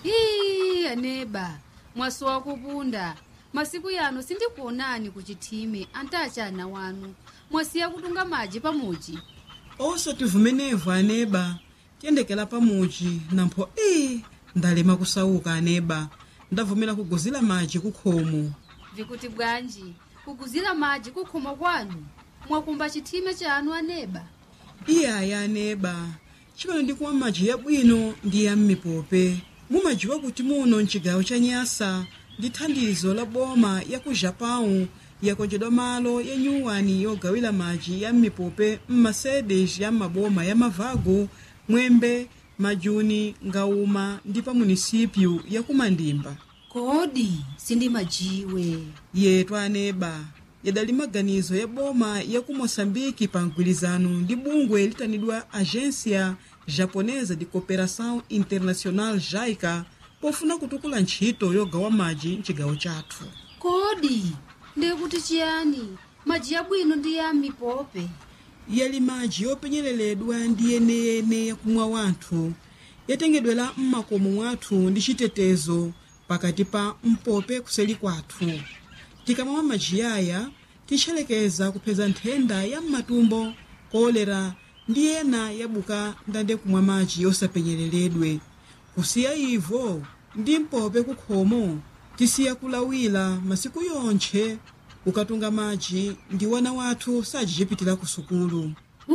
ii aneba mwasowa kupunda masiku yano sindikuonani kuchithime antachana wanu mwasiya kutunga madzi pamuchi osati vumenevu aneba tiyendekera pamuchi nampho ii ndalema kusauka aneba ndavumera kuguzira madzi kukhomo vikuti bwanji kuguzira madzi kukhomo kwanu mwakumba chithime chanu aneba iyaya aneba chimene ndikumwa madzi yabwino ndi ya m'mipope mumadziwa kuti muno mchigawo cha nyasa ndi thandizo la boma ya ku japão yakonjedwa malo ya nyuwani yogawira madzi ya m'mipope m'masedes ya maboma ya mavago mwembe majuni ngauma ndi pa munisipyu ya kumandimba kodi sindimajiwe yetu aneba yadali maganizo ya boma ya ku moçambike pa mgwirizano ndi bungwe litanidwa agência japonesa de cooperação internacional jaica pofuna kutukula ntchito yogawa madzi mchigawo chathu kodi ndikuti chiyani madzi yabwino ndi ya mipope yali madzi yopenyereredwa ndi yeneyene yakumwa wanthu yatengedwera m'makomo mwathu ndi chitetezo pakati pa mpope kuseli kwathu tikamamwa madzi aya titcherekeza kupeza nthenda ya m'matumbo kolera ndi ena yabuka ndande kumwa madzi yosapenyereredwe kusiya ivo ndi mpope kukhomo tisiya kulawira masiku yonthe ukatunga madzi ndi wana wathu sajichipitira ku sukulu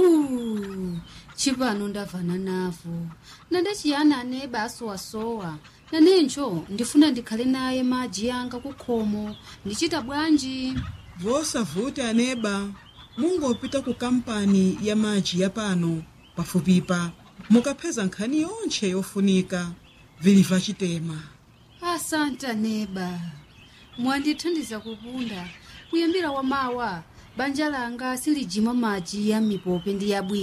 Uh, chipano ndavana navo nande chiyani aneba asowasowa nanencho ndifuna ndikhale naye madzi yanga kukhomo ndichita bwanji vosavuti aneba mungopita ku kampani ya madzi ya pano pafupipa mukapeza nkhani yonthe yofunika viliva chitema asante aneba mwandithandiza kupunda kuyambira wamawa banja langa silijima madzi ya mipope ndi yabwino